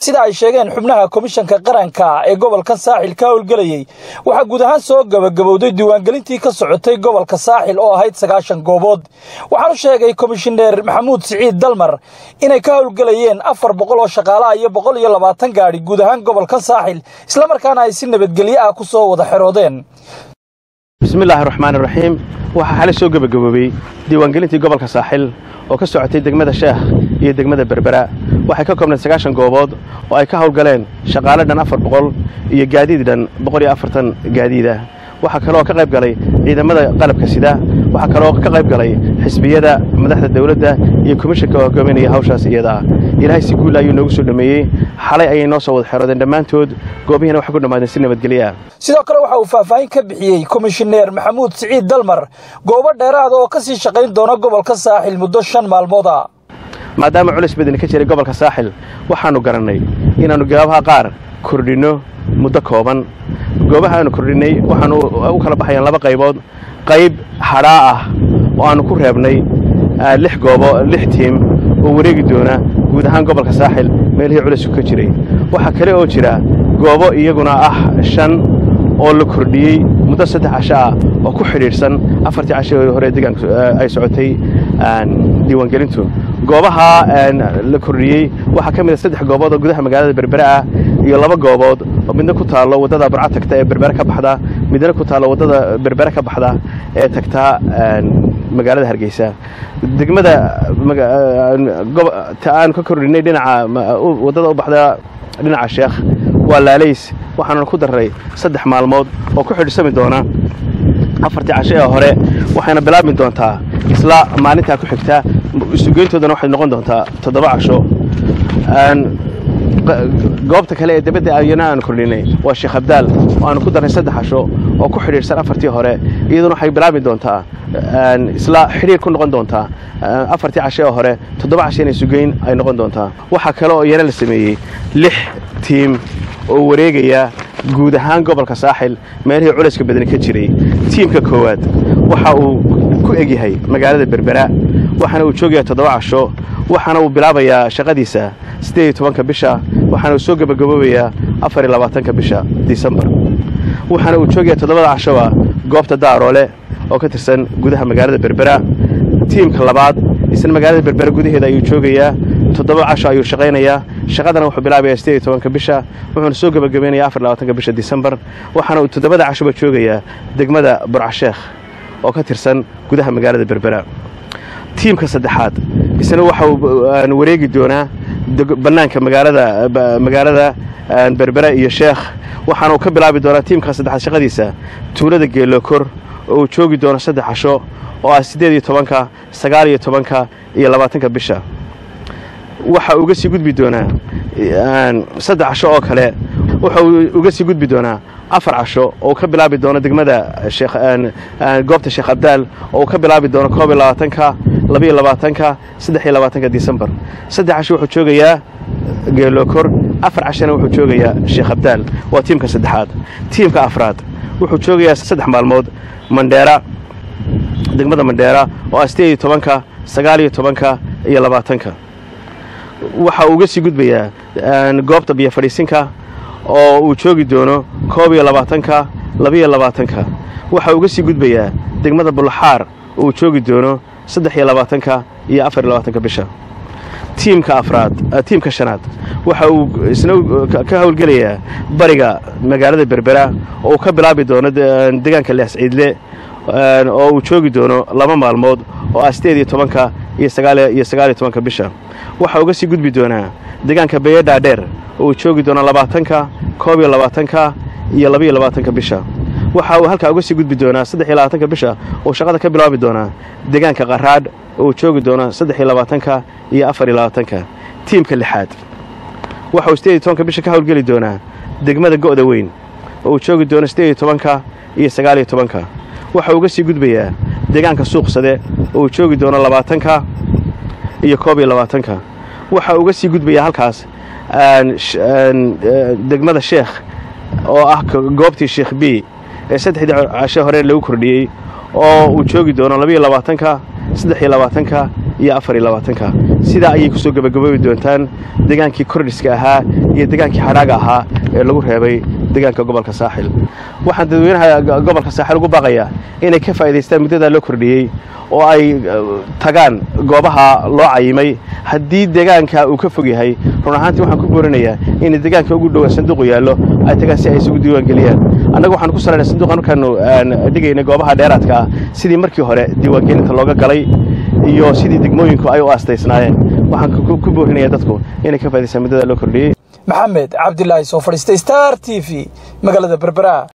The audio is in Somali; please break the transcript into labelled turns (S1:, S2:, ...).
S1: sida ay sheegeen xubnaha komishanka qaranka ee gobolka saaxil ka howlgelayey waxaa guud ahaan soo gabagabowday diiwaangelintii ka socotay gobolka saaxil oo ahayd sagaashan goobood waxaanu sheegay komishineer maxamuud siciid dalmar inay ka howlgelayeen afar boqol oo shaqaalaha iyo boqol iyo labaatan gaadhi guud ahaan gobolka saaxil islamarkaana ay si nabadgelyo ah ku soo wada xeroodeen
S2: bismillaahi raxmaan iraxiim waxaa xalay soo gebagaboobay diiwaangelintii gobolka saaxil oo ka socotay degmada sheekh iyo degmada berbera waxay ka koobnayd sagaashan goobood oo ay ka howlgaleen shaqaale dhan afar boqol iyo gaadiid dhan boqol iyo afartan gaadiida waxaa kaloo ka qayb galay ciidamada qalabka sida waxaa kaloo ka qayb galay xisbiyada madaxda dawladda iyo komishanka oo hogaaminaya hawshaas iyada ah ilaahay si guula ayuu noogu soo dhammeeyey xalay ayay noo soo wada xeroodeen dhammaantood goobihiina waxay ku dhammaadeen si nabadgelyo ah
S1: sidoo kale waxa uu faahfaahin ka bixiyey komishineer maxamuud siciid dalmar goobo dheeraada oo ka sii shaqayn doona gobolka saaxil muddo shan maalmooda
S2: maadaama culis badani ka jiray gobolka saaxil waxaannu garannay inaannu goobaha qaar kordhinno muddo kooban goobaha aanu kordhinnay waxaannu u kala baxayaan laba qaybood qayb hadhaa ah oo aannu ku reebnay lix goobo lix tiim oo wareegi doona guud ahaan gobolka saaxil meelihii culisku ka jiray waxaa kale oo jira goobo iyaguna ah shan oo la kordhiyey muddo saddex casho ah oo ku xidhiidhsan afartii casho hore deegaanka ay socotay diiwaangelintu goobaha la kordhiyey waxaa ka mid a saddex goobood oo gudaha magaalada berbere ah iyo laba goobood oo midna ku taallo waddada burca tagta ee berbere ka baxda midna ku taallo waddada berbere ka baxda ee tagta magaalada hargeysa degmada ta aan ka kordhinay dhinaca waddada u baxda dhinaca sheekh waa laalays waxaannu ku darray saddex maalmood oo ku xidhsami doona afartii casho ee hore waxayna bilaabmi doontaa isla maalintaa ku xigta isugeyntoodana waxay noqon doontaa toddoba casho goobta kale ee dabadda ayana aan kordhinay waa sheekh abdaal oo aanu ku darray saddex casho oo ku xidhiidhsan afartii hore iyaduna waxay bilaabmi doontaa isla xidhiir ku noqon doontaa afartii casho ee hore toddoba casho inay sugeyn ay noqon doontaa waxaa kale oo iyana la sameeyey lix tiim oo wareegaya guud ahaan gobolka saaxil meelihii culayska badani ka jiray tiimka koowaad waxa uu ku egyahay magaalada berbera waxaana uu joogayaa toddoba casho waxaana uu bilaabayaa shaqadiisa siddeed iyo tobanka bisha waxaana uu soo gebagaboobayaa afar iyo labaatanka bisha disembar waxaana uu joogayaa toddobada cashoba goobta daaroole oo ka tirsan gudaha magaalada berbera tiimka labaad isna magaalada berbera gudaheeda ayuu joogayaa toddoba casho ayuu shaqaynayaa shaqadana wuxuu bilaabayaa siddeed iyo tobanka bisha wuxuuna soo gebagabaynayaa afar labaatanka bisha disembar waxaana uu toddobada cashoba joogayaa degmada burcasheekh oo ka tirsan gudaha magaalada berbera tiimka saddexaad isna waxa uu wareegi doonaa bannaanka magaalada magaalada berbera iyo sheekh waxaana uu ka bilaabi doonaa tiimka saddexaad shaqadiisa tuulada geelokor oo uu joogi doono saddex casho oo ah siddeed iyo tobanka sagaal iyo tobanka iyo labaatanka bisha waxa uga sii gudbi doonaa saddex casho oo kale waxa uu uga sii gudbi doonaa afar casho oo uu ka bilaabi doono degmada goobta sheekh abdaal oo uu ka bilaabi doono koob iyo labaatanka labaiyo labaatanka saddex iyo labaatanka disembar saddex casho wuxuu joogayaa geelokor afar cashona wuxuu joogayaa sheekh abdaal waa tiimka saddexaad tiimka afraad wuxuu joogayaa saddex maalmood mandheera degmada mandheera oo ah siddeed iyo tobanka sagaal iyo tobanka iyo labaatanka waxa uu uga sii gudbayaa goobta biyo fadhiisinka oo uu joogi doono koob iyo labaatanka labaiyo labaatanka waxa uga sii gudbayaa degmada bulaxaar oo uu joogi doono saddex iyo labaatanka iyo afar iyo labaatanka bisha tiimka afraad tiimka shanaad waxa uu isna ka howlgelayaa bariga magaalada berbera oo uu ka bilaabi doono deegaanka leas ciidle oo uu joogi doono laba maalmood oo ah siddeed iyo tobanka iyo sagaaliyo sagaaliyo tobanka bisha waxa uga sii gudbi doonaa deegaanka bayedhaadheer oo uu joogi doono labaatanka koob iyo labaatanka iyo labaiyo labaatanka bisha waxa uu halkaa uga sii gudbi doonaa saddex iyo labaatanka bisha oo shaqada ka bilaabi doonaa deegaanka qaraadh oo uu joogi doono saddex iyo labaatanka iyo afar iyo labaatanka tiimka lixaad waxa uu siddeed iyo tobanka bisha ka howlgeli doonaa degmada go'da weyn oo uu joogi doono siddeed iyo tobanka iyo sagaal iyo tobanka waxa uga sii gudbayaa deegaanka suuqsade oo uu joogi doono labaatanka iyo koob iyo labaatanka waxa uga sii gudbayaa halkaas degmada sheekh oo ah goobtii sheekh b ee saddexdii cashe hore lagu kordhiyey oo uu joogi doono labaiyo labaatanka saddex iyo labaatanka iyo afar iyo labaatanka sidaa ayay ku soo gebagaboobi doontaan degaankii kordhiska ahaa iyo degaankii xadhaaga ahaa ee lagu reebay degaanka gobolka saaxil waxaan dadweynaha gobolka saaxil ugu baaqayaa inay ka faa'idaystaan muddadaa loo kordhiyey oo ay tagaan goobaha loo cayimay haddii deegaanka uu ka fog yahay run ahaantii waxaan ku boorinayaa in deegaanka ugu dhowa sanduuqu yaallo ay tagaan si ay isugu diiwaangeliyaan annaga waxaan ku salaynay sanduuqa markaanu dhigaynay goobaha dheeraadka ah sidii markii hore diiwaangelinta looga galay iyo sidii degmooyinku ay u aastaysnaayeen waxaan ku boorinayaa dadku inay ka faa'idaystaan muddadaa loo kordhiyey
S1: maxamed cabdilaahi soo fadhiistay star t v magaalada berbera